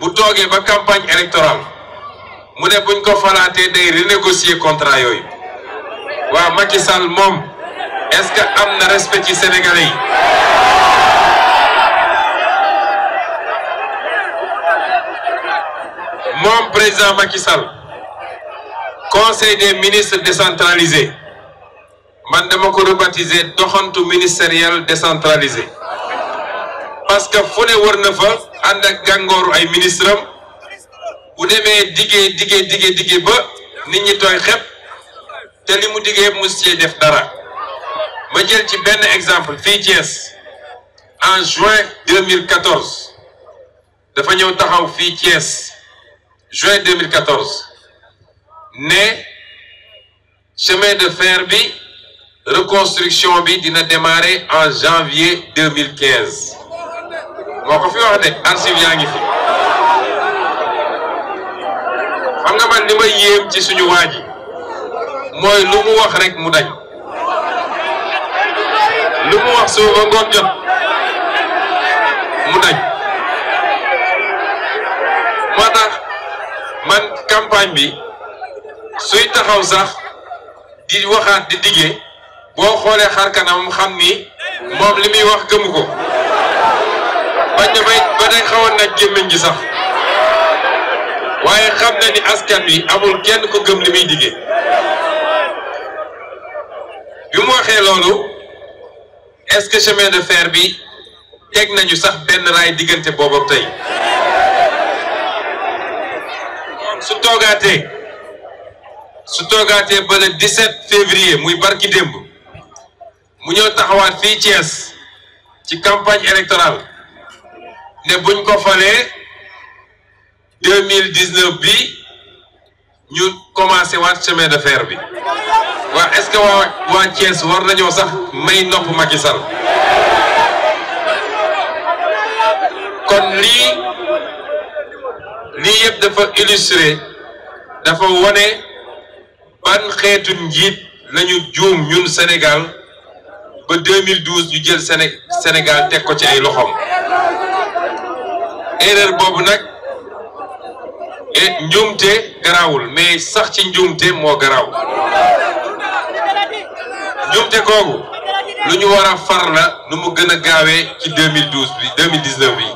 bu toogee ba campagne électorale mu ne buñ ko falaatee day renégocier contrat yooyu waa Macky Sall moom est-ce que am na respect ci Sénégalais yi moom président Macky Sall conseil des ministres décentralisé man dama ko rebaptiser doxantu ministériel décentralisé parce que fu ne wër na fa ànd ak gàngooru ay ministre am bu demee diggee diggee diggee diggee ba nit ñi tooy xepp te li mu diggee mu ci def dara ma jël ci benn exemple fii Thiès en juin 2014 dafa ñëw taxaw fii Thiès juin 2014 ne chemin de fer bi reconstruction bi dina démarrer en janvier 2015 moo ko fi wax de archive yaa ngi fi xam nga man li may yéem ci suñu waa ji mooy lu mu wax rek mu dañ lu mu wax suba ba ngoon jot mu dañ moo tax man campagne bi suy taxaw sax di waxaat di diggee boo xoolee xar kanam xam ni moom li muy wax gëmu ko bañ na bay ba day xaw a nag gémmiñ gi sax waaye xam na ni askan wi amul kenn ko gëm li muy diggee bi mu waxee loolu est-ce que chemin de fer bi teg nañu sax benn raay diggante boobu ak tey su toogaatee su toogaatee ba le 17 février muy barki démb mu ñëw taxawaat fii Thiès ci campagne électorale ne buñ ko falee 2019 bi ñu commencé waat chemin de fer bi waa est-ce que waa waa Thiès war nañoo sax may nopp Macky Sall kon lii lii yëpp dafa illustrer dafa wone ban xeetu njiit lañu juum ñun Sénégal ba 2012 ñu jël Séné Sénégal teg ko ci ay loxoom erreur boobu nag et njuumte garaawul mais sax ci njuumte moo garaaw njuumte googu lu ñu war a far la nu mu gën a gaawee ci 2012 bi 2019 bi